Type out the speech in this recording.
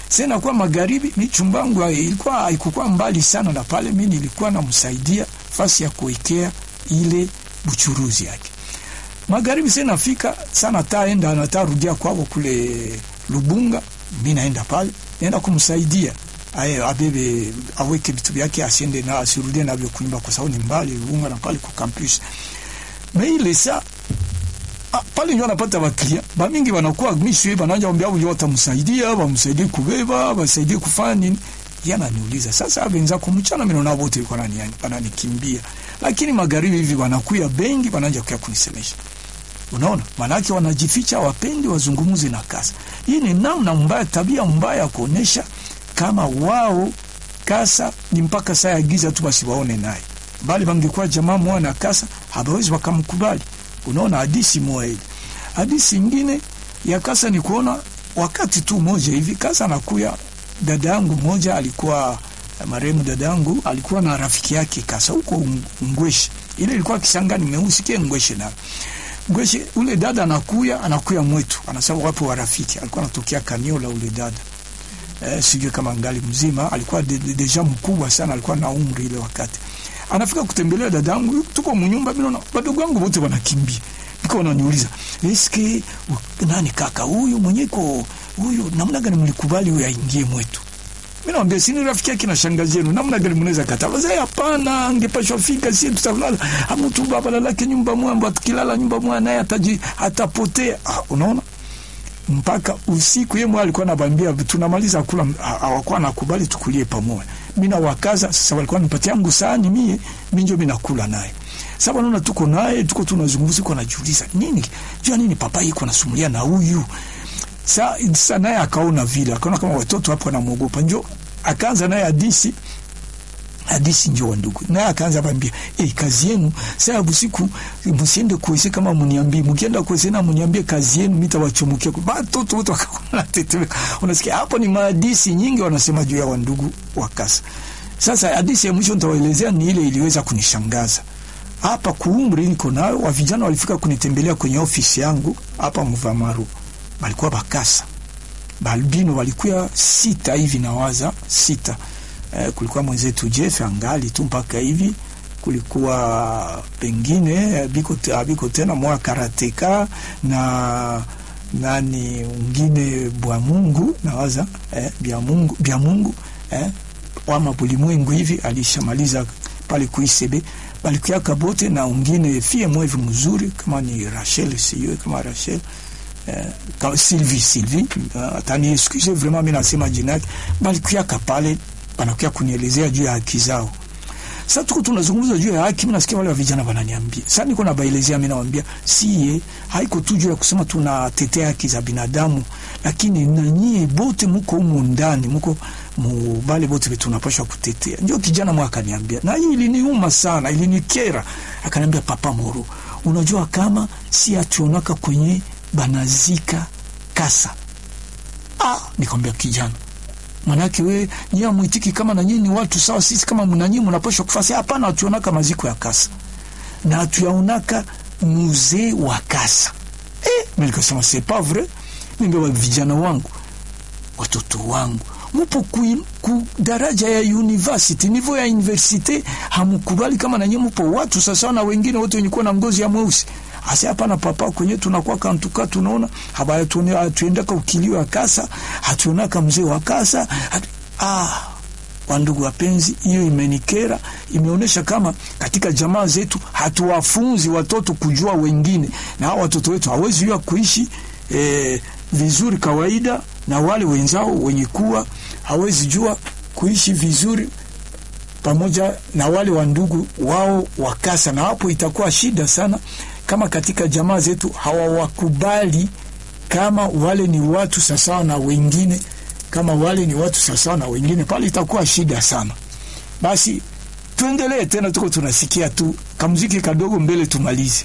sasa kwa magharibi, mi chumbangu ilikuwa haikuwa mbali sana na pale, mi nilikuwa namsaidia fasi ya kuwekea ile buchuruzi yake. Magharibi sasa nafika sana, taenda natarudia kwao kule Lubunga, mi naenda pale, naenda kumsaidia aye abebe aweke vitu vyake, asiende na asirudie navyo kunyumba, kwa sababu ni mbali Lubunga na pale ku campus me ile saa Ah, pale ndio anapata waklia bamingi wanakuwa mishwe bananja ombea au yote msaidia bamsaidie kubeba basaidie kufanya nini yana niuliza sasa abenza kumchana mimi naona wote yuko nani yani wananikimbia lakini magharibi hivi wanakuya bengi wananja kuya kunisemesha unaona manake wanajificha wapendi wazungumuze na kasa hii ni namna mbaya tabia mbaya kuonesha kama wao kasa ni mpaka saa ya giza tu basi waone naye bali bangekuwa jamaa mwana kasa hawezi wakamkubali unaona hadisi moja ile. Hadisi ingine ya kasa ni kuona wakati tu moja hivi kasa anakuya, dada yangu moja alikuwa marehemu, dada yangu alikuwa na rafiki yake kasa huko Ngweshe, ile ilikuwa Kisangani meusikie Ngweshe na Ngweshe. Ule dada anakuya anakuya mwetu, anasema wapo wa rafiki, alikuwa anatokea Kaniola ule dada eh, sijui kama ngali mzima, alikuwa de, de, deja mkubwa sana, alikuwa na umri ile wakati anafika kutembelea dadangu, tuko mnyumba, mimi naona wadogo wangu wote wanakimbia, niko wananiuliza eske nani kaka huyu mwenye iko huyu, namna gani mlikubali huyu aingie mwetu? Mimi naambia sini rafiki yake na shangazi yenu, namna gani mnaweza kataa? Wazee hapana, angepashwa fika, si tutalala amutu baba lalake nyumba mwamba, atakilala nyumba mwa naye ataji atapotea. Ah, unaona mpaka usiku yeye mwa alikuwa anabambia tunamaliza kula, hawakuwa nakubali tukulie pamoja. Mimi na wakaza sasa, walikuwa nipatia yangu sahani mie, mimi ndio mimi nakula naye. Sasa wanaona tuko naye, tuko tunazungumza, kwa najiuliza nini jua nini papa yuko nasumulia na huyu sasa. Naye akaona vile, akaona kama watoto hapo wanamuogopa, njo akaanza naye hadisi hadisi njo wa ndugu naye akaanza bambia eh, kazi yenu sasa usiku msiende kuweze kama mniambie, mkienda kuweze na mniambie kazi yenu, mitawachomokia kwa watoto wote wakaona tetemeka. Unasikia hapo ni mahadisi nyingi wanasema juu ya wandugu wa kasa. Sasa hadisi ya mwisho nitawaelezea ni ile iliweza kunishangaza hapa kuumri niko nayo. Wa vijana walifika kunitembelea kwenye ofisi yangu hapa Mvamaru, walikuwa bakasa balbino, walikuwa sita hivi nawaza sita Eh, kulikuwa mwenzetu Jeff angali tu mpaka hivi, kulikuwa pengine biko, biko tena mwa karateka na nani ungine bwa Mungu nawaza eh, bya Mungu bya Mungu eh, wama bulimwengu hivi alishamaliza pale kuisebe balikuya bote na ungine fie mwevi mzuri kama ni Rachel siyo kama Rachel eh, kama Sylvie Sylvie uh, atani excuse vraiment mimi nasema jina yake balikuya pale wanakuja kunielezea juu ya haki zao. Sasa tuko tunazungumza juu ya haki, mimi nasikia wale wa vijana wananiambia. Sasa niko nabaelezea, mimi nawaambia siye, haiko tu juu ya kusema tunatetea haki za binadamu, lakini na nyie bote mko humu ndani, mko mubale bote tunapaswa kutetea. Ndio kijana mwa akaniambia, na hii iliniuma sana, ilinikera. Akaniambia, Papa Moro, unajua kama si ationaka kwenye banazika kasa. Ah, nikamwambia kijana Manake we nyie amwitiki kama na nyinyi ni watu sawa, sisi kama mnanyinyi mnapaswa kufasi. Hapana, hatuonaka maziko ya kasa na hatuyaonaka muzee wa kasa. Eh, mimi nikasema c'est pas vrai. Mimi vijana wangu, watoto wangu mupo ku, ku daraja ya university, niveau ya university, hamukubali kama na nyinyi mupo watu sasa na wengine wote wenye kuwa na ngozi ya mweusi Asa hapana papa, kwenye tunakuwa kantuka tunaona habaya tuone hatuendaka ukilio wa kasa, hatuonaka mzee wa kasa hatu... ah, wandugu wapenzi, hiyo imenikera. Imeonyesha kama katika jamaa zetu hatuwafunzi watoto kujua wengine, na hao watoto wetu hawezi jua kuishi eh, vizuri kawaida na wale wenzao wenye kuwa hawezi jua kuishi vizuri pamoja na wale wandugu wao wakasa, na hapo itakuwa shida sana kama katika jamaa zetu hawawakubali kama wale ni watu sawasawa na wengine, kama wale ni watu sawasawa na wengine, pale itakuwa shida sana. Basi tuendelee tena, tuko tunasikia tu kamuziki kadogo mbele tumalize.